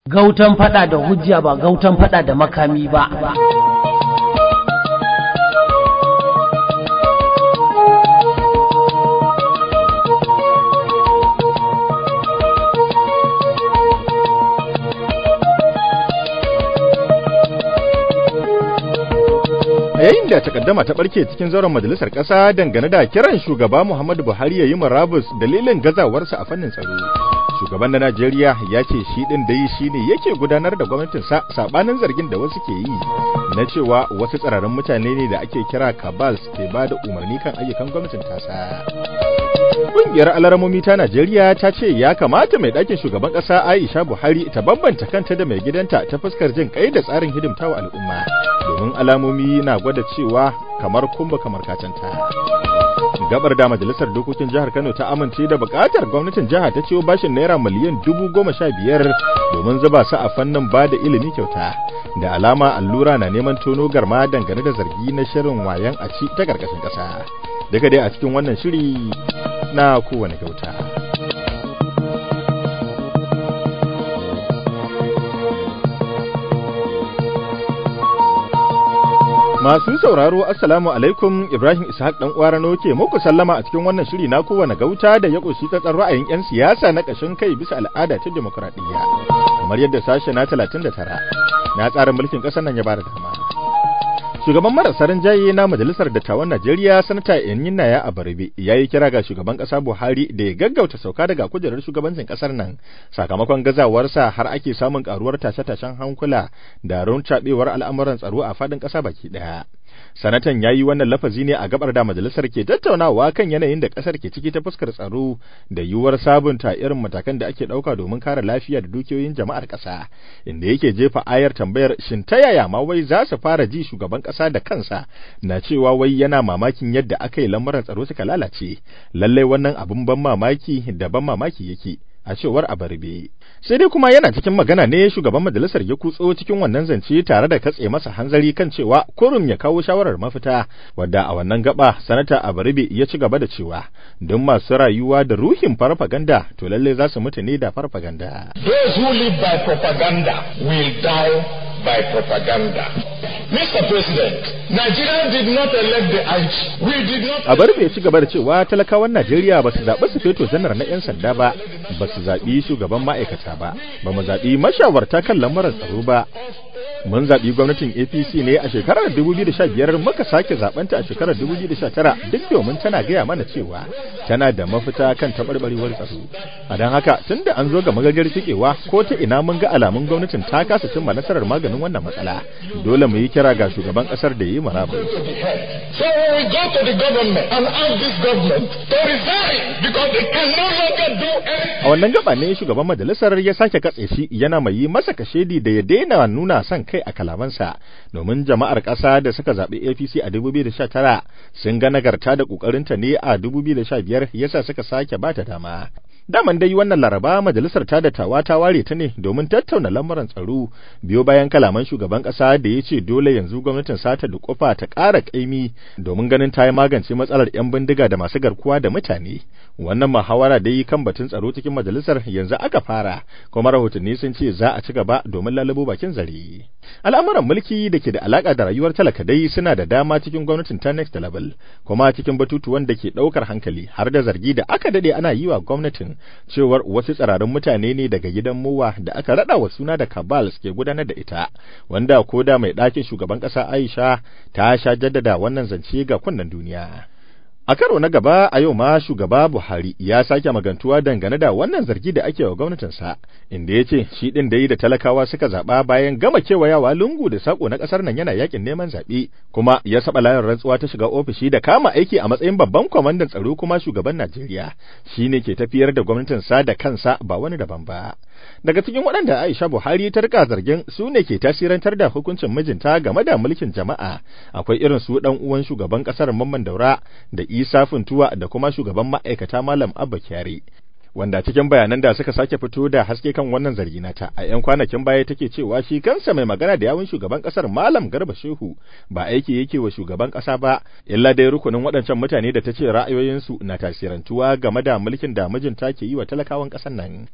gautan fada da hujja ba gautan fada da makami ba yayin da takaddama ta barke cikin zauren majalisar ƙasa dangane da kiran shugaba Muhammadu Buhari ya yi murabus dalilin gazawarsa a fannin tsaro. Shugaban na Najeriya ya ce shi ɗin dai shi ne yake gudanar da gwamnatinsa saɓanin zargin da wasu ke yi na cewa wasu tsararrun mutane ne da ake kira Kabals ke ba da umarni kan ayyukan gwamnatin tasa. Ƙungiyar alaramomi ta Najeriya ta ce ya kamata mai ɗakin shugaban ƙasa Aisha Buhari ta bambanta kanta da mai gidanta ta fuskar jin kai da tsarin hidimtawa al'umma. domin alamomi na gwada cewa kamar kumba kamar kacanta. Gabar da majalisar dokokin jihar Kano ta amince da bukatar gwamnatin jiha ta ciwo bashin naira miliyan dubu goma sha biyar domin zuba su a fannin ba da ilimi kyauta. Da alama allura na neman tono garma dangane da zargi na shirin wayan a ci ta karkashin ƙasa. Daga dai a cikin wannan shiri na kowane kyauta. Masu sauraro Assalamu alaikum Ibrahim Ishaq dan Kwarano ke muku sallama a cikin wannan shiri na kowane gauta da ya ƙunshi tsatsar ra'ayin 'yan siyasa na ƙashin kai bisa al'ada ta demokuraɗiyya. Kamar yadda sashe na 39 na tsarin mulkin ƙasar nan ya bada dama. Shugaban marasa rinjaye na Majalisar Dattawan Najeriya Sanata Enyinaya Abarbe ya yi kira ga shugaban ƙasa Buhari da ya gaggauta sauka daga kujerar shugabancin ƙasar nan sakamakon gazawarsa har ake samun karuwar tashe-tashen hankula da runcaɓewar al'amuran tsaro a faɗin ƙasa baki ɗaya. Sanatan ya yi wannan lafazi ne a gabar da majalisar ke tattaunawa kan yanayin da ƙasar ke ciki ta fuskar tsaro da yiwuwar sabunta irin matakan da ake ɗauka domin kare lafiya da dukiyoyin jama'ar ƙasa, inda yake jefa ayar tambayar shin ta yaya ma wai za su fara ji shugaban ƙasa da kansa na cewa wai yana mamakin yadda aka yi lamuran tsaro suka lalace, lallai wannan abin ban mamaki da ban mamaki yake. a cewar abarbe sai dai kuma yana cikin magana ne shugaban majalisar ya kutso cikin wannan zance tare da katse masa hanzari kan cewa kurum ya kawo shawarar mafita wadda a wannan gaba sanata abarbe ya ci gaba da cewa don masu rayuwa da ruhin farfaganda to lalle za su mutu ne da farfaganda those who live by propaganda will die by propaganda Mr. President, Nigeria did not elect the IG. We did not. A bari ci gaba da cewa talakawan Najeriya ba su zaɓi su feto janar na 'yan sanda ba, ba su zaɓi shugaban ma'aikata ba, ba mu zaɓi mashawarta kan lamuran tsaro ba. Mun zaɓi gwamnatin APC ne a shekarar 2015 muka sake zaɓenta a shekarar 2019 duk domin tana gaya mana cewa tana da mafita kan taɓarɓarewar tsaro. A don haka tun da an zo ga magagar cikewa ko ta ina mun ga alamun gwamnatin ta kasa cimma nasarar maganin wannan matsala. Dole mu yi kira ga shugaban kasar da yi marabus. So we go to the government and ask this government to resign because they can no longer do anything. A wannan gaba ne shugaban majalisar ya sake katse shi yana mai yi masa kashedi da ya daina nuna son kai a kalamansa domin jama'ar ƙasa da suka zaɓi APC a 2019 sun ga nagarta da ƙoƙarinta ne a 2015 yasa suka sake bata dama. Daman dai wannan laraba majalisar ta dattawa ta ware ta ne domin tattauna lamuran tsaro biyo bayan kalaman shugaban kasa da ya ce dole yanzu gwamnatin sata da kofa ta ƙara ƙaimi domin ganin ta yi magance matsalar 'yan bindiga da masu garkuwa da mutane. Wannan muhawara dai kan batun tsaro cikin majalisar yanzu aka fara kuma rahotanni sun ce za a ci gaba domin lalubo bakin zare. Al'amuran mulki da ke da alaka da rayuwar talaka dai suna da dama cikin gwamnatin ta next level kuma cikin batutuwan da ke ɗaukar hankali har da zargi da aka dade ana yi wa gwamnatin cewar wasu tsirarin mutane ne daga gidan mowa da aka rada wa suna da kabal ke gudanar da ita wanda ko da mai ɗakin shugaban ƙasa Aisha ta sha jaddada wannan zance ga kunnen duniya. A karo na gaba a yau ma shugaba Buhari ya sake magantuwa dangane da wannan zargi da ake wa gwamnatinsa, inda ya ce shi ɗin da yi da talakawa suka zaɓa bayan gama kewayawa lungu da saƙo na ƙasar nan yana yakin neman zaɓe, kuma ya saba layin rantsuwa ta shiga ofishi da kama aiki a matsayin babban kwamandan tsaro kuma shugaban Najeriya, shi ne ke tafiyar da gwamnatinsa da kansa ba wani daban ba. Daga cikin waɗanda Aisha Buhari ta rika zargin su ne ke tasirantar da hukuncin mijinta game da mulkin jama'a, akwai irin su ɗan uwan shugaban ƙasar Mamman Daura da Isa Funtuwa da kuma shugaban ma'aikata Malam Abba Kyari. Wanda cikin bayanan da suka sake fito da haske kan wannan zargi nata a 'yan kwanakin baya take cewa shi kansa mai magana da yawun shugaban kasar Malam Garba Shehu ba aiki yake wa shugaban kasa ba illa dai rukunin waɗancan mutane da ta ce ra'ayoyinsu na tasirantuwa game da mulkin da mijinta ke yi wa talakawan ƙasar nan.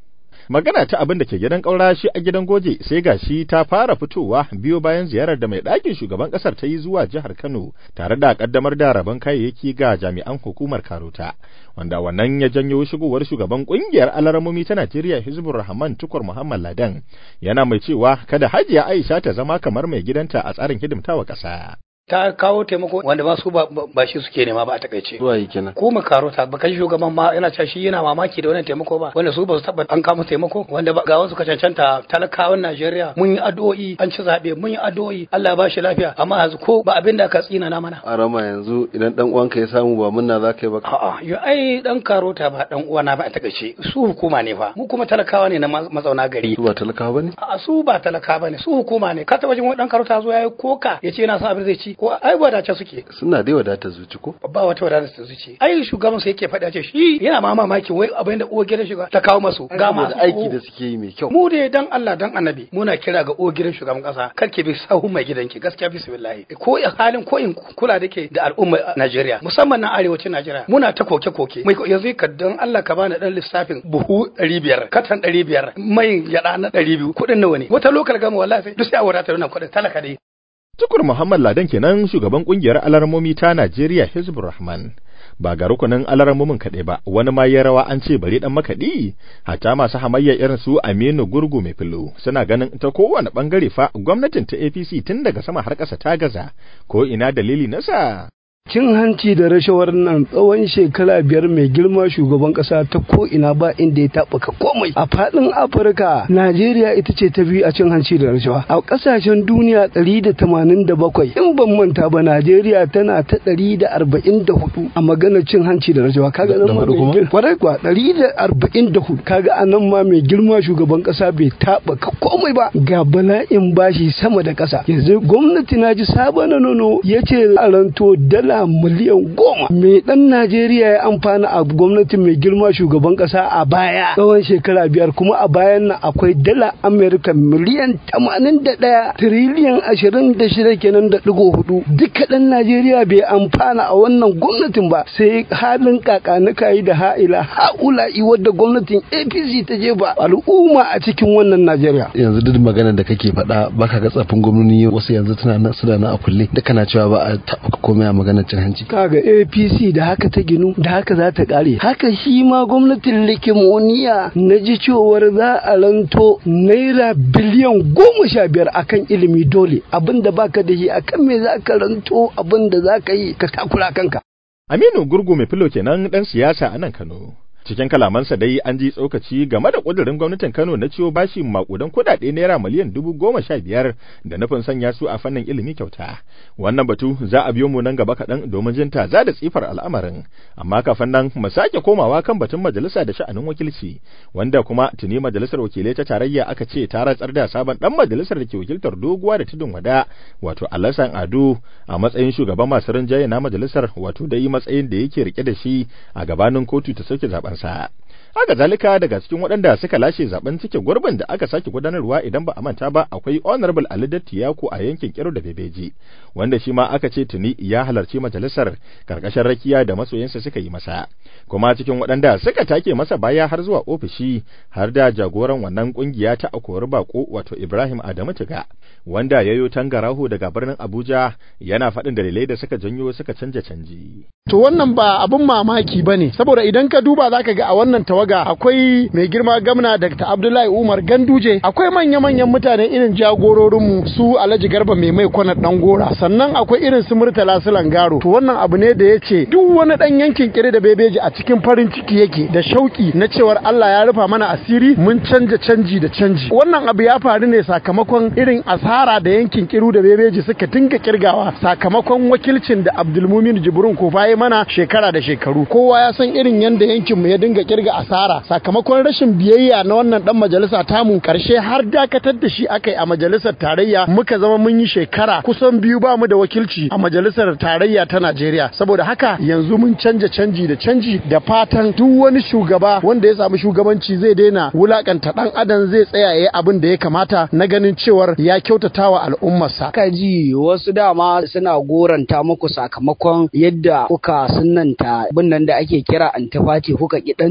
magana ta abin da ke gidan ƙaura shi a gidan goje sai gashi ta fara fitowa biyo bayan ziyarar da mai ɗakin shugaban ƙasar ta yi zuwa jihar Kano tare da ƙaddamar da rabon kayayyaki ga jami'an hukumar Karota wanda wannan ya janyo shigowar shugaban ƙungiyar alaramomi ta Najeriya Hizbur Rahman Tukur Muhammad Ladan yana mai cewa kada Hajiya Aisha ta zama kamar mai gidanta a tsarin hidimtawa ƙasa. ta kawo taimako wanda ba su ba shi suke nema ba a takaice zuwa yi kenan ko makarota ba kai shugaban ma yana cewa shi yana mamaki da wannan taimako ba wanda su ba su taba an kama taimako wanda ga wasu ka cancanta talakawan Najeriya mun yi addu'o'i an ci zabe mun yi addu'o'i Allah ya ba shi lafiya amma yanzu ko ba abin da ka tsina na mana a rama yanzu idan dan uwanka ya samu ba munna za ka yi ba a'a yo ai dan karota ba dan uwana ba a takaice su hukuma ne fa mu kuma talakawa ne na mazauna gari su ba talakawa bane a su ba talakawa bane su hukuma ne ka taba jin wani dan karota zo yayi koka yace yana son abin zai ci ko ai wadace suke suna dai wadata zuci ko ba wata wadata ta zuci ai shugaban su yake faɗa ce shi yana ma mamaki wai abin da uwar gidan shiga ta kawo masu ga masu aiki da suke yi mai kyau mu dai dan Allah dan annabi muna kira ga uwar gidan shugaban kasa kar ki bi sahun mai gidanki gaskiya bismillah ko halin ko in kula da ke da al'umma Najeriya musamman na arewacin Najeriya muna ta koke koke mai yanzu ka dan Allah ka bani dan lissafin buhu 500 katan 500 mai yada na 200 kudin nawa ne wata lokal gama wallahi sai duk sai a wadata wannan kudin talaka dai Tukur Muhammad Ladan kenan shugaban kungiyar alarmomi ta Najeriya Hizbur Rahman. Ba ga rukunin alarmomin kaɗai ba, wani ma ya rawa an ce bari ɗan makaɗi, hata masu hamayya irin su Aminu Gurgu mai filo suna ganin ta kowane ɓangare fa gwamnatin ta APC tun daga sama har ƙasa ta gaza, ko ina dalili nasa. cin hanci da rashawar nan tsawon shekara biyar mai girma shugaban kasa ta ko ina ba inda ya taɓuka komai a faɗin afirka najeriya ita ce ta biyu a cin hanci da rashawa a ƙasashen duniya ɗari da tamanin da bakwai in ban manta ba najeriya tana ta ɗari da arba'in da hudu a maganar cin hanci da rashawa kaga nan ma mai kwarai kuwa ɗari da arba'in da hudu kaga a nan ma mai girma shugaban kasa bai taɓuka komai ba ga bala'in bashi sama da ƙasa yanzu gwamnati na ji sabon nono ya ce a ranto dala miliyan goma me dan Najeriya ya amfana a gwamnatin mai girma shugaban kasa a baya tsawon shekara biyar kuma a bayan nan akwai dala Amerika miliyan tamanin da ɗaya tiriliyan ashirin da shida kenan da ɗigo hudu duka dan Najeriya bai amfana a wannan gwamnatin ba sai halin kakanuka yi da ha'ila ha'ula'i wadda gwamnatin APC ta jefa al'umma a cikin wannan Najeriya. yanzu duk maganar da kake faɗa baka ga tsafin gwamnoni wasu yanzu tana nan suna nan a kulle da kana cewa ba a taɓa komai a maganar cin hanci kaga apc da haka ta ginu da haka za ta kare haka shi ma gwamnatin likimoniya na ji cewar za a ranto naira biliyan goma sha biyar akan ilimi dole abinda baka da shi akan me za ka ranto abinda za ka yi ka takura kanka Aminu Gurgu mai filo kenan dan siyasa a nan Kano cikin kalamansa dai an ji tsokaci game da ƙudurin gwamnatin Kano na ciwo bashi makudan kuɗaɗe naira miliyan dubu goma sha biyar da nufin sanya su a fannin ilimi kyauta. Wannan batu za a biyo mu nan gaba kaɗan domin jin za da tsifar al'amarin, amma kafin nan mu sake komawa kan batun majalisa da sha'anin wakilci, wanda kuma tuni majalisar wakilai ta tarayya aka ce ta ratsar da sabon ɗan majalisar da ke wakiltar doguwa da tudun wada, wato Alasan Ado a matsayin shugaban masu rinjaye na majalisar wato dai matsayin da yake rike da shi a gabanin kotu ta sauke zaben sa. Haka zalika daga cikin waɗanda suka lashe zaben cike gurbin da aka sake gudanarwa idan ba a manta ba akwai Honorable Ali Dattiyako a yankin Kiro da Bebeji wanda shi ma aka ce tuni ya halarci majalisar karkashin rakiya da masoyansa suka yi masa kuma cikin waɗanda suka take masa baya har zuwa ofishi har da jagoran wannan kungiya ta akori bako wato Ibrahim Adamu Tiga wanda yayo tangaraho daga birnin Abuja yana faɗin dalilai da suka janyo suka canja canji. To wannan ba abin mamaki bane saboda idan ka duba zaka ga a wannan tawaga akwai mai girma gamna Dr. Abdullahi Umar Ganduje akwai manya-manyan mutane irin jagororinmu su Alhaji Garba mai mai kwana dan gora sannan akwai irin su Murtala Sulangaro to wannan abu ne da yace duk wani dan yankin kire da bebeji a cikin farin ciki yake da shauki na cewar Allah ya rufa mana asiri mun canja canji da canji wannan abu ya faru ne sakamakon irin asara da yankin kiru da bebeji suka dinga kirgawa sakamakon wakilcin da Abdulmumin Jibrin Kofa ya mana shekara da shekaru kowa ya san irin yanda yankin mu ya dinga kirga asara sakamakon rashin biyayya na wannan dan majalisa tamu karshe har dakatar da shi akai a majalisar tarayya muka zama mun yi shekara kusan biyu ba mu da wakilci a majalisar tarayya ta Najeriya saboda haka yanzu mun canja canji da canji da fatan duk wani shugaba wanda ya samu shugabanci zai daina wulakanta dan adam zai tsaya yayi abin da ya kamata na ganin cewar ya kyautatawa al'ummarsa ka ji wasu dama suna goranta muku sakamakon yadda kuka sunanta abin nan da ake kira antifati kuka ki dan jam'iyyar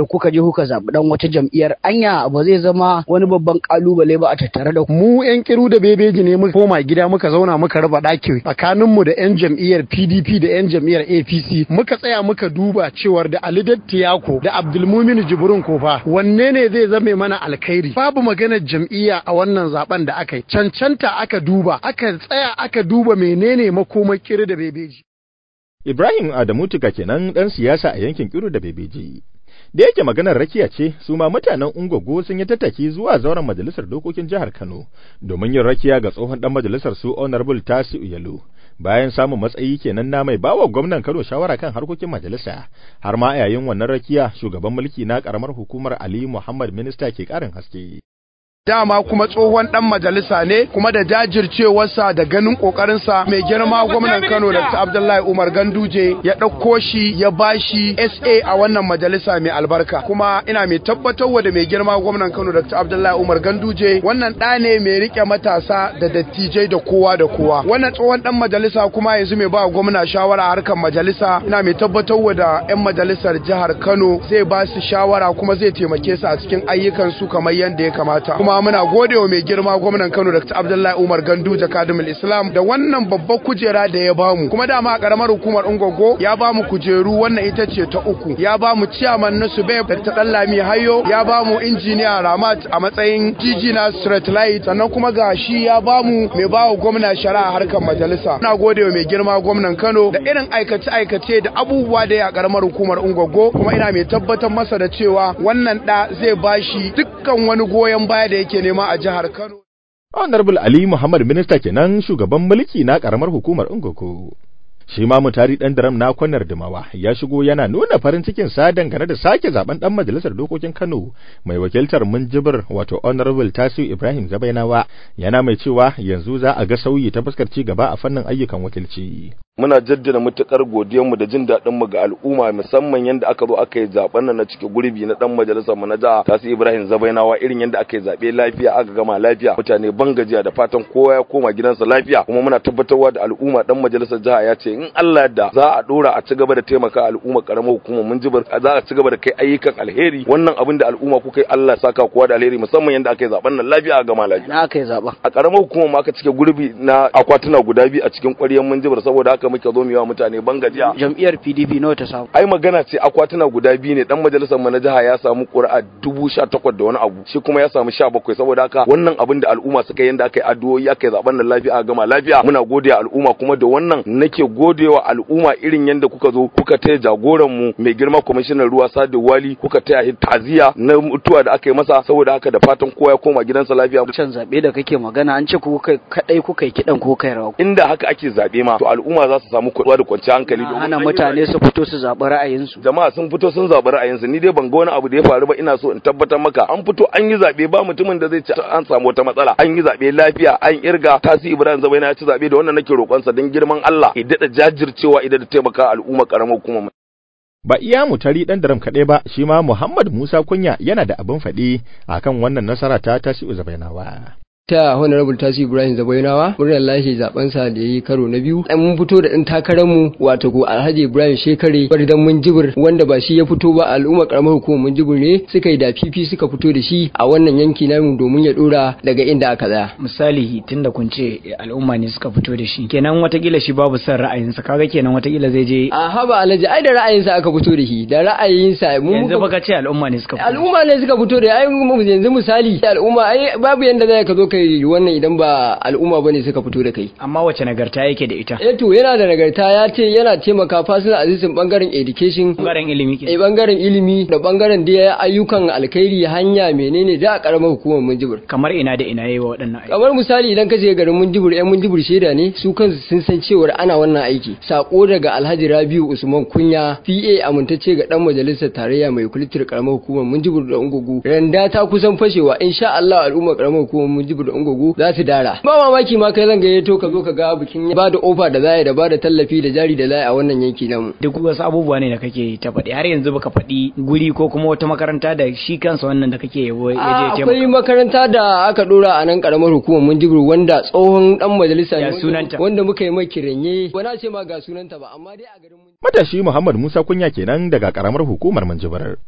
jam'iyyar kuka je kuka zaɓi dan wata jam'iyyar anya ba zai zama wani babban kalubale ba a tattare da ku mu yan kiru da bebeji ne muka koma gida muka zauna muka raba ɗaki tsakaninmu da yan jam'iyyar PDP da yan jam'iyyar APC muka tsaya muka duba cewar da Ali Dattiyako da Abdulmumin Jibrin Kofa wanne ne zai zame mana alkhairi babu maganar jam'iyya a wannan zaben da aka yi cancanta aka duba aka tsaya aka duba menene makomar kiri da bebeji Ibrahim Adamu Tuka kenan dan siyasa a yankin Kiru da Bebeji da yake maganar rakiya ce su ma mutanen Ungogo sun yi tattaki zuwa zauren majalisar dokokin jihar Kano domin yin rakiya ga tsohon dan majalisar su Honorable Tasiu Yalo bayan samun matsayi kenan na mai bawa gwamnan Kano shawara kan harkokin majalisa har ma yayin wannan rakiya shugaban mulki na karamar hukumar Ali Muhammad minista ke karin haske dama kuma tsohon dan majalisa ne kuma da jajircewarsa da ganin kokarinsa mai girma gwamnan Kano Dr. Abdullahi Umar Ganduje ya ɗauko shi ya bashi SA a wannan majalisa mai albarka kuma ina mai tabbatarwa da mai girma gwamnan Kano Dr. Abdullahi Umar Ganduje wannan ɗa ne mai rike matasa da dattijai da kowa da kowa wannan tsohon dan majalisa kuma yanzu mai ba gwamna shawara a harkar majalisa ina mai tabbatarwa da 'yan majalisar jihar Kano zai ba su shawara kuma zai taimake su a cikin ayyukan su kamar yadda ya kamata kuma muna gode wa mai girma gwamnan Kano Dr. Abdullahi Umar Ganduje Kadimul Islam da wannan babbar kujera da ya bamu kuma dama a karamar hukumar Ungogo ya bamu kujeru wannan ita ce ta uku ya bamu chairman na Sube Dr. Dallami Hayo ya bamu injiniya Ramat a matsayin GG na Street Light sannan kuma ga shi ya bamu mai bawa gwamna shari'a harkar majalisa muna gode wa mai girma gwamnan Kano da irin aikace aikace da abubuwa da ya karamar hukumar Ungogo kuma ina mai tabbatar masa da cewa wannan da zai bashi dukkan wani goyon baya da yake nema a jihar Kano. Honorable Ali Muhammad Minista kenan shugaban mulki na karamar hukumar Ungoko. Shi ma mutari dan daram na kwanar Dumawa ya shigo yana nuna farin cikin sa dangane da sake zaben dan majalisar dokokin Kano mai wakiltar Munjibir wato Honorable Tasiu Ibrahim Zabainawa yana mai cewa yanzu za a ga sauyi ta fuskar ci gaba a fannin ayyukan wakilci. muna jaddada matukar mu da jin daɗin mu ga al'umma musamman yanda aka zo aka yi zaben nan na cike gurbi na dan majalisar mu na jiha Tasu Ibrahim Zabainawa irin yanda aka yi zabe lafiya aka gama lafiya mutane ban gajiya da fatan kowa ya koma gidansa lafiya kuma muna tabbatarwa da al'umma dan majalisar jiha ya ce in Allah da za a dora a ci gaba da taimaka al'umma karamar hukumar mun jibar za a ci gaba da kai ayyukan alheri wannan abin da al'umma kuka yi Allah saka kowa da alheri musamman yanda aka yi zaben nan lafiya a gama lafiya na aka yi zaben a karamar hukumar ma aka cike gurbi na akwatuna guda biyu a cikin ƙwaryar mun jibar saboda haka muke zo mu yi wa mutane ban gajiya jam'iyyar PDP nawa ta samu ai magana ce akwatuna guda biyu ne dan majalisar mu na jiha ya samu ƙuri'a dubu sha takwas da wani abu shi kuma ya samu sha bakwai saboda haka wannan abin da al'umma suka yanda aka yi addu'o'i aka yi zaben nan lafiya a gama lafiya muna godiya al'umma kuma da wannan nake godewa al'umma irin yanda kuka zo kuka taya jagoran mu mai girma kwamishinan ruwa Sadu Wali kuka taya shi taziya na mutuwa da aka yi masa saboda haka da fatan kowa ya koma gidansa lafiya can zabe da kake magana an ce ku kai kadai kuka yi kidan ko kai rawa inda haka ake zabe ma to al'umma za su samu kuɗuwa da kwanciyar hankali domin hana mutane su fito su zaɓi ra'ayinsu jama'a sun fito sun zaɓi ra'ayinsu ni dai ban ga wani abu da ya faru ba ina so in tabbatar maka an fito an yi zaɓe ba mutumin da zai ci an samu wata matsala an yi zaɓe lafiya an irga tasi ibrahim zabaina ya ci zaɓe da wannan nake roƙonsa don girman Allah ya daɗa jajircewa idan da taimaka al'umma karamar hukumar Ba iya mutari ɗan daram kaɗai ba, shi ma Muhammad Musa Kunya yana da abin faɗi akan wannan nasara ta tasi'u zabainawa. ta honorable tasi ibrahim zabainawa murnar lashe zaben sa da yayi karo na biyu an mun fito da dan takarar mu wato ko alhaji ibrahim shekare dan mun jibir wanda ba shi ya fito ba al'umma karamar hukumar mun jibir ne suka yi da fifi suka fito da shi a wannan yanki namu domin ya dora daga inda aka tsaya misali tunda kun ce al'umma ne suka fito da shi kenan watakila shi babu son ra'ayinsa kaga kenan watakila zai je a haba alhaji ai da ra'ayinsa aka fito da shi da ra'ayinsa mun yanzu baka ce al'umma ne suka fito al'umma ne suka fito da ai yanzu misali al'umma ai babu yanda zai ka zo kai wannan idan ba al'umma bane suka fito da kai amma wace nagarta yake da ita eh to yana da nagarta ya ce yana taimaka fasil azizin bangaren education bangaren ilimi eh bangaren ilimi da bangaren da ayyukan alkhairi hanya menene da a karamar hukumar Munjibir kamar ina da ina yayi wa waɗannan kamar misali idan ka je garin Munjibir ƴan Munjibir sheda ne su kansu sun san cewa ana wannan aiki sako daga Alhaji Rabiu Usman Kunya PA amintacce ga dan majalisar tarayya mai kulitar karamar hukumar Munjibir da Ungugu randa ta kusan fashewa insha Allah al'ummar karamar hukumar Munjibir da Ungugu za su dara ba mamaki ma kai zan gayyato ka zo ka ga bikin ba da ofa da zai da ba da tallafi da jari da zai a wannan yanki namu duk wasu abubuwa ne da kake ta faɗi har yanzu baka faɗi guri ko kuma wata makaranta da shi kansa wannan da kake yabo ya je akwai makaranta da aka dora a nan karamar hukumar Munjibir wanda tsohon dan majalisa ne sunanta wanda muka yi mai kiranye ba na ce ma ga sunanta ba amma dai a garin Matashi Muhammad Musa Kunya kenan daga karamar hukumar Munjibir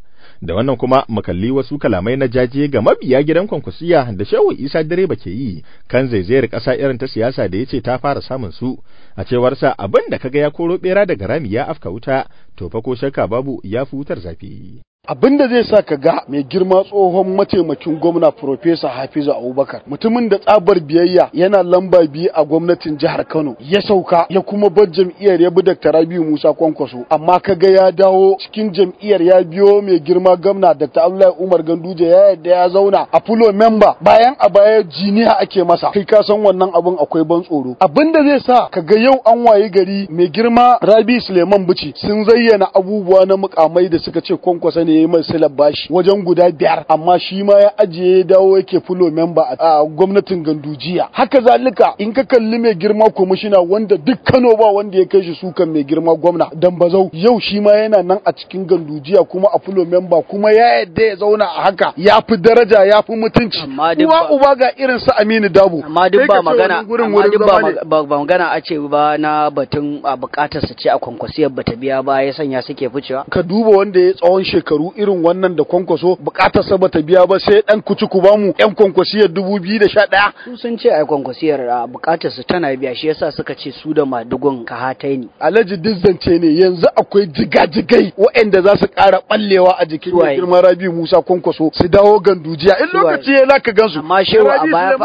da wannan kuma makalli wasu kalamai na jaje ga mabiya gidan kwankwasiya da shehu isa direba ke yi kan zaizayar ƙasa irin ta siyasa da ya ce ta fara samun su a cewarsa abin da kaga ya koro bera daga rami ya afka wuta to fa ko shakka babu ya fi wutar zafi abin da zai sa ka ga mai girma tsohon mataimakin gwamna Profesa Hafizu Abubakar mutumin da tsabar biyayya yana lamba biyu a gwamnatin jihar Kano ya sauka ya kuma bar jam'iyyar ya bi Dr. Rabiu Musa Kwankwaso amma ka ga ya dawo cikin jam'iyyar ya biyo mai girma gwamna Dr. Abdullahi Umar Ganduje ya yadda ya zauna a fulo member bayan a baya jiniya ake masa kai ka san wannan abin akwai ban tsoro abin da zai sa ka ga yau an wayi gari mai girma Rabi Suleiman Bichi sun zayyana abubuwa na mukamai da suka ce Kwankwaso ne ya yi mai silar bashi wajen guda biyar amma shi ma ya ajiye ya dawo yake fulo memba a gwamnatin gandujiya haka zalika in ka kalli mai girma kwamishina wanda duk kano ba wanda ya kai shi sukan mai girma gwamna dan bazau yau shi ma yana nan a cikin gandujiya kuma a fulo memba kuma ya yadda ya zauna a haka ya fi daraja ya fi mutunci uwa uba ga irin su aminu dabo amma duk ba magana amma duk ba ba magana a ce ba na batun a bukatar su ce a kwankwasiyar bata biya ba ya sanya suke ficewa ka duba wanda ya tsawon shekaru irin wannan da kwankwaso bukatar sa bata biya ba sai dan kuci ku bamu yan kwankwasiyar 2011 su sun ce ai kwankwasiyar a bukatar su tana biya shi yasa suka ce su da madugun ka hatai ne alhaji dizzance ne yanzu akwai jigajigai waɗanda za su ƙara ballewa a jikin mai girma rabi musa kwankwaso su dawo gandujiya in lokaci ya zaka gansu amma shehu a baya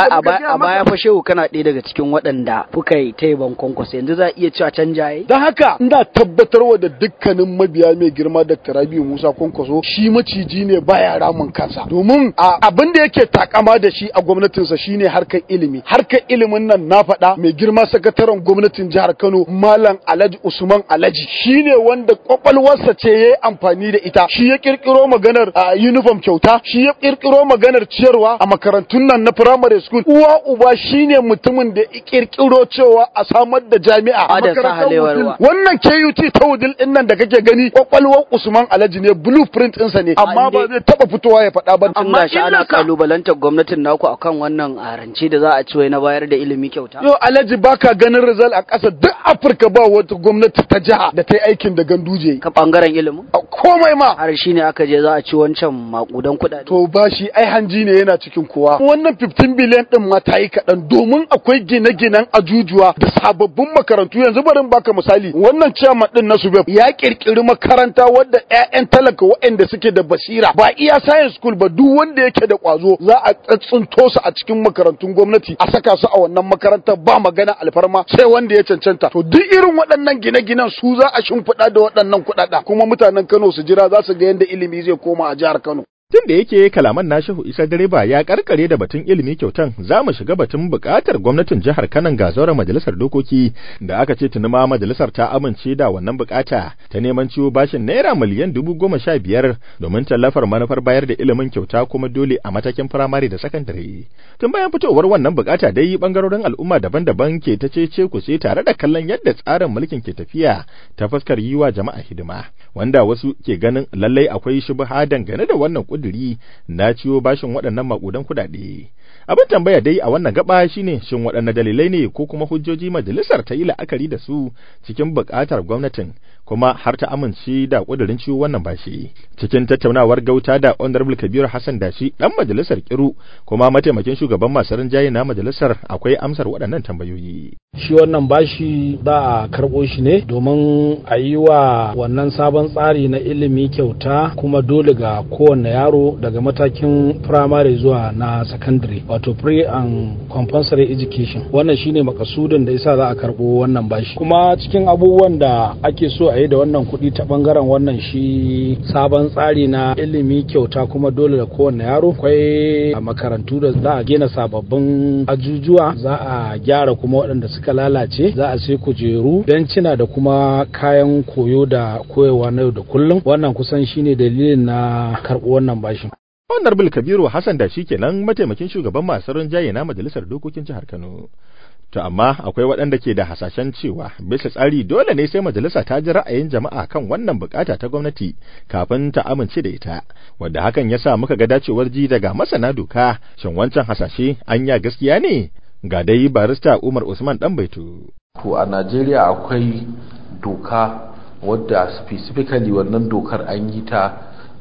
a baya fa shehu kana ɗaya daga cikin waɗanda kuka yi ta yaban kwankwaso yanzu za a iya cewa canjaye don haka ina tabbatarwa da dukkanin mabiya mai girma dr rabi musa kwankwaso shi maciji ne baya ramin kansa domin abin da yake takama da shi a gwamnatinsa shine harkar ilimi harkar ilimin nan na faɗa mai girma sakataren gwamnatin jihar Kano Malam Alhaji Usman Alhaji shine wanda kwakwalwarsa ce yayi amfani da ita shi ya kirkiro maganar uniform kyauta shi ya kirkiro maganar ciyarwa a makarantun nan na primary school uwa uba shine mutumin da ya kirkiro cewa a samar da jami'a a makarantar wannan KUT ta wudil din nan da kake gani kwakwalwar Usman Alhaji ne blueprint ɗinsa ne amma ba zai taba fitowa ya faɗa ba amma shi ana kalubalantar gwamnatin naku akan wannan arance da za a ci na bayar da ilimi kyauta yo alhaji baka ganin result a ƙasa duk Afirka ba wata gwamnati ta jiha da ta yi aikin da ganduje ka bangaren ilimin komai ma har shi ne aka je za a ci wancan makudan kuɗaɗe to ba shi ai hanji ne yana cikin kowa wannan 15 biliyan din ma ta yi kaɗan domin akwai gine-ginen ajujuwa da sababbin makarantu yanzu barin baka misali wannan chairman din na subeb ya kirkiri makaranta wadda 'ya'yan talaka waɗanda suke da basira ba iya science school ba duk wanda yake da kwazo za a tsuntsunto su a cikin makarantun gwamnati a saka su a wannan makarantar ba magana alfarma sai wanda ya cancanta to duk irin waɗannan gine-ginen su za a shimfiɗa da waɗannan kuɗaɗa kuma mutanen Kano su jira za su ga yadda ilimi zai koma a jihar Kano Tun da yake kalaman na Shehu Isa Direba ya karkare da batun ilimi kyautan za mu shiga batun bukatar gwamnatin jihar Kanan ga zauren majalisar dokoki da aka ce tuni ma majalisar ta amince da wannan bukata ta neman ciwo bashin naira miliyan dubu goma sha biyar domin tallafar manufar bayar da ilimin kyauta kuma dole a matakin firamare da sakandare. Tun bayan fitowar wannan bukata dai bangarorin al'umma daban-daban ke ta cece kuce tare da kallon yadda tsarin mulkin ke tafiya ta fuskar yi wa jama'a hidima wanda wasu ke ganin lallai akwai shubha dangane da wannan kuduri na ciwo bashin waɗannan makudan kuɗaɗe. Abin tambaya dai a wannan gaba shine shin waɗanne dalilai ne ko kuma hujjoji majalisar ta yi la'akari da su cikin buƙatar gwamnatin kuma har ta amince da kudirin ciwo wannan bashi. Cikin tattaunawar gauta da Honorable Kabiru Hassan Dashi dan majalisar Kiru kuma mataimakin shugaban masu rinjaye na majalisar akwai amsar waɗannan tambayoyi. Shi wannan bashi za a karɓo shi ne domin a yi wa wannan sabon tsari na ilimi kyauta kuma dole ga kowanne yaro daga matakin firamare zuwa na sakandare wato pre and compulsory education wannan shine makasudin da yasa za a karɓo wannan bashi kuma cikin abubuwan da ake so a yi da wannan kuɗi ta ɓangaren wannan shi sabon tsari na ilimi kyauta kuma dole da kowane yaro akwai makarantu da za a gina sababbin ajujuwa za a gyara kuma waɗanda suka lalace za a sai kujeru bencina da kuma kayan koyo da koyewa na yau da kullum wannan kusan shine dalilin na karɓo wannan bashin Honorable Kabiru Hassan da shi kenan mataimakin shugaban masu rinjaye na majalisar dokokin jihar Kano. To amma akwai waɗanda ke da hasashen cewa bisa tsari dole ne sai majalisa ta ji ra'ayin jama'a kan wannan bukata ta gwamnati kafin ta amince da ita, wadda hakan ya sa muka ga dacewar ji daga masana doka shin wancan hasashe anya gaskiya ne? Ga dai barista Umar Usman ɗan baitu. To a Najeriya akwai doka wadda specifically wannan dokar an yi ta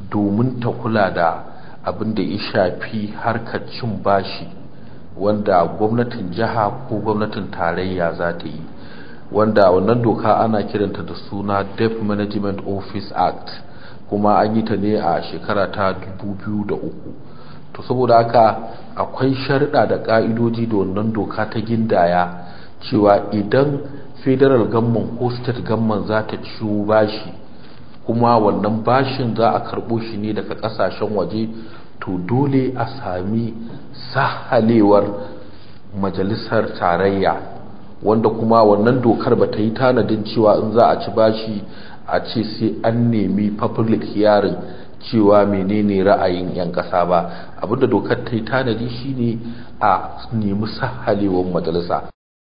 domin ta kula da abin da ya shafi harkar cin bashi wanda gwamnatin jiha ko gwamnatin tarayya za ta yi wanda wannan doka ana kiranta da suna debt management office act kuma an yi ta ne a shekara ta 2003 to saboda haka akwai sharɗa da ƙa'idoji da wannan doka ta gindaya cewa idan federal gamman ko state gamman za ta ciwo bashi kuma wannan bashin za a karɓo shi ne daga ƙasashen waje to dole a sami sahalewar majalisar tarayya wanda kuma wannan dokar ba ta yi tanadin cewa in za a ci bashi a ce sai an nemi public hearing cewa menene ra'ayin 'yan ƙasa ba abinda dokar ta yi tanadi shine a nemi sahalewar majalisa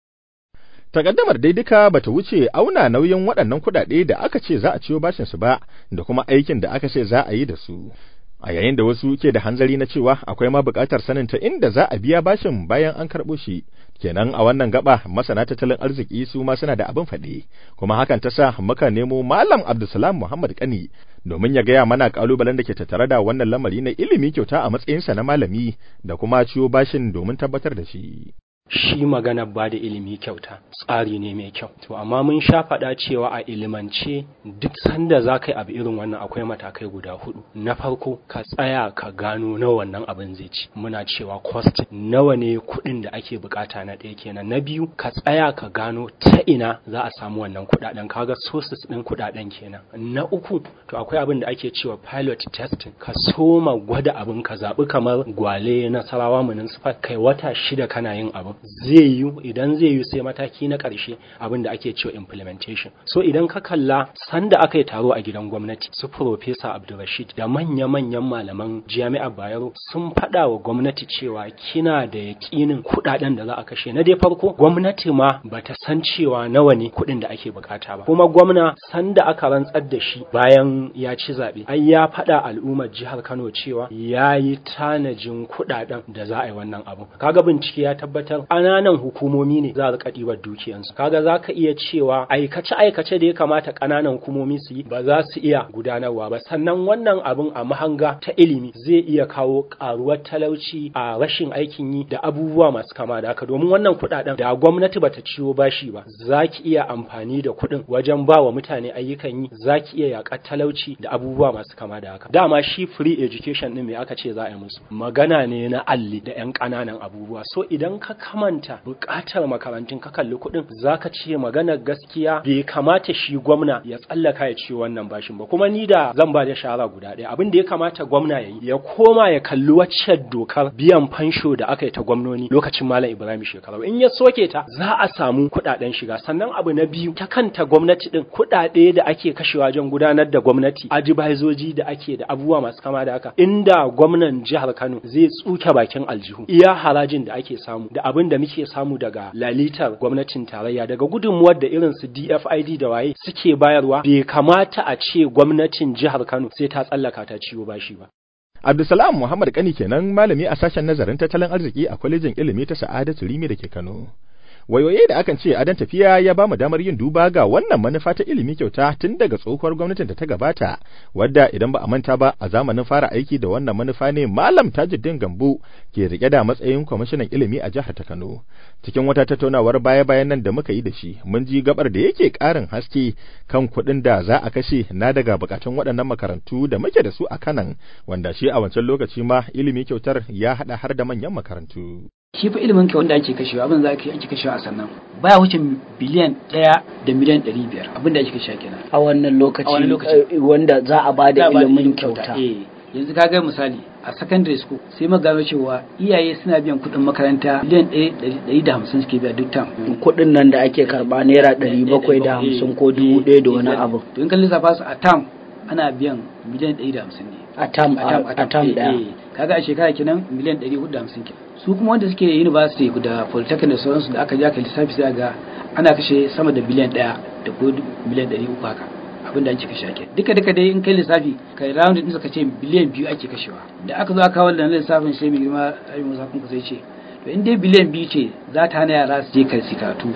Takaddamar dai duka bata wuce auna nauyin waɗannan kuɗaɗe da aka ce za a ciyo bashin su ba da kuma aikin da aka ce za a yi da su. A yayin da wasu ke da hanzari na cewa akwai ma buƙatar sanin ta inda za a biya bashin bayan an karɓo shi. Kenan a wannan gaba masana tattalin arziki su ma suna da abin faɗi, kuma hakan ta sa muka nemo Malam Abdulsalam Muhammad Kani domin ya gaya mana kalubalen da ke tattare da wannan lamari na ilimi kyauta a matsayinsa na malami da kuma ciyo bashin domin tabbatar da shi. shi magana ba da ilimi kyauta tsari ne mai kyau to amma mun sha faɗa cewa a ilimance duk sanda za ka yi abu irin wannan akwai matakai guda hudu na farko ka tsaya ka gano nawa wannan abin zai ci muna cewa cost nawa ne kuɗin da ake bukata na ɗaya kenan na biyu ka tsaya ka gano ta ina za a samu wannan kuɗaɗen kaga sources ɗin kuɗaɗen kenan na uku to akwai abin da ake cewa pilot testing ka soma gwada abin ka zaɓi kamar gwale nasarawa municipal kai wata shida kana yin abin zai yi idan zai yi sai mataki na ƙarshe abin da ake cewa implementation so idan ka kalla sanda aka yi taro a gidan gwamnati su professor Abdulrashid da manya-manyan malaman jami'ar Bayero sun faɗa wa gwamnati cewa kina da yaƙinin kuɗaɗen da za a kashe na dai farko gwamnati ma bata san cewa nawa ne kuɗin da ake bukata ba kuma gwamna sanda aka rantsar da shi bayan ya ci zaɓe ai ya faɗa al'ummar jihar Kano cewa ya yi tanajin kuɗaɗen da za a yi wannan abu kaga bincike ya tabbatar ƙananan hukumomi ne za a rika ɗibar dukiyansu kaga za ka iya cewa aikace aikace da ya kamata ƙananan hukumomi su yi ba za su iya gudanarwa ba sannan wannan abin a mahanga ta ilimi zai iya kawo ƙaruwar talauci a rashin aikin yi da abubuwa masu kama da haka domin wannan kuɗaɗen da gwamnati bata ciwo bashi ba za ki iya amfani da kuɗin wajen ba wa mutane ayyukan yi za ki iya yaƙar talauci da abubuwa masu kama da haka dama shi free education ɗin me aka ce za a yi musu magana ne na alli da 'yan ƙananan abubuwa so idan ka kamanta buƙatar makarantun ka kalli kuɗin zaka ce maganar gaskiya bai kamata shi gwamna ya tsallaka ya ce wannan bashin ba kuma ni da zan ba da shawara guda ɗaya abin da ya kamata gwamna ya yi ya koma ya kalli wacce dokar biyan fansho da aka yi ta gwamnoni lokacin malam ibrahim shekaru in ya soke ta za a samu kuɗaɗen shiga sannan abu na biyu ta kanta gwamnati din kuɗaɗe da ake kashewa wajen gudanar da gwamnati ajibazoji da ake da abubuwa masu kama da haka inda gwamnan jihar kano zai tsuke bakin aljihu iya harajin da ake samu da abin da muke samu daga lalitar gwamnatin tarayya daga gudunmuwar da irin su DFID da waye suke bayarwa bai kamata a ce gwamnatin jihar Kano sai ta tsallaka ta ciwo bashi ba. Abdulsalam Muhammad Kani kenan malami a sashen nazarin tattalin arziki a kwalejin ilimi ta Sa'adatu Rimi da ke Kano. Wayoyi da akan ce adan tafiya ya ba mu damar yin duba ga wannan manufa ta ilimi kyauta tun daga tsohuwar gwamnatin da ta gabata, wadda idan ba a manta ba a zamanin fara aiki da wannan manufa ne Malam Tajuddin Gambo ke rike da matsayin kwamishinan ilimi a jihar ta Kano. Cikin wata tattaunawar baya-bayan nan da muka yi da shi, mun ji gabar da yake ƙarin haske kan kuɗin da za a kashe na daga bukatun waɗannan makarantu da muke da su a Kanan, wanda shi a wancan lokaci ma ilimi kyautar ya haɗa har da manyan makarantu. shi fa ilimin ka wanda ake kashewa abin za ake kashewa a sannan baya wuce biliyan ɗaya da miliyan ɗari biyar abin da ake kashewa kenan a wannan lokaci wanda za a ba da ilimin kyauta yanzu ka ga misali a secondary school sai mu gano cewa iyaye suna biyan kuɗin makaranta miliyan ɗari da hamsin suke biya duk tam kuɗin nan da ake karɓa naira ɗari bakwai da hamsin ko dubu ɗaya da wani abu to in kan lissafa su a tam ana biyan miliyan ɗari da hamsin ne a tam a tam ɗaya kaga a shekara kenan miliyan ɗari hudu da hamsin kenan su kuma wanda suke university da polytechnic da sauransu da aka ja ka lissafi sai ga ana kashe sama da biliyan ɗaya da ko miliyan ɗari uku haka abin da ake kashe ake duka duka dai in kai lissafi kai round din suka ce biliyan biyu ake kashewa da aka zo aka kawo da lissafin sai mai girma ayi musa kun sai ce to in dai biliyan biyu ce za ta hana yara su je kai karatu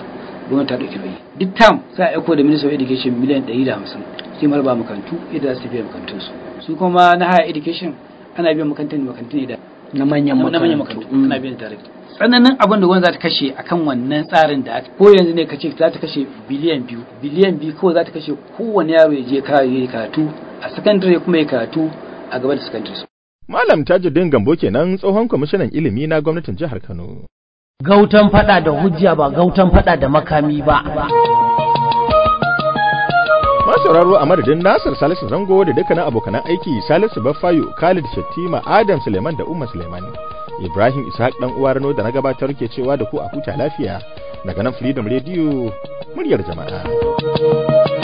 gwamnati ta ɗauki nauyi duk tam sai a aiko da ministry of education miliyan ɗari da hamsin sai maraba makarantu yadda za su tafiya makarantun su su kuma na higher education ana biyan makarantun makarantun da na manyan na manyan makarantu ana biyan tare tsananin abin da gwamnati za ta kashe akan wannan tsarin da aka ko yanzu ne ka ce za ta kashe biliyan biyu biliyan biyu kawai za ta kashe kowane yaro ya je karatu a sakandare kuma ya karatu a gaba da sakandare Malam Tajuddin Gambo kenan tsohon kwamishinan ilimi na gwamnatin jihar Kano. Gautan fada da hujja ba gautan fada da makami ba. sauraro a madadin Nasir Salisu Zango da dukkanin abokanan aiki Salisu Baffayo, Khalid Shattima, Adam Suleiman da Umma Suleiman. Ibrahim Ishaq dan uwa Rano da na gabatar ke cewa da ku a huta lafiya daga nan Freedom Radio muryar jama'a.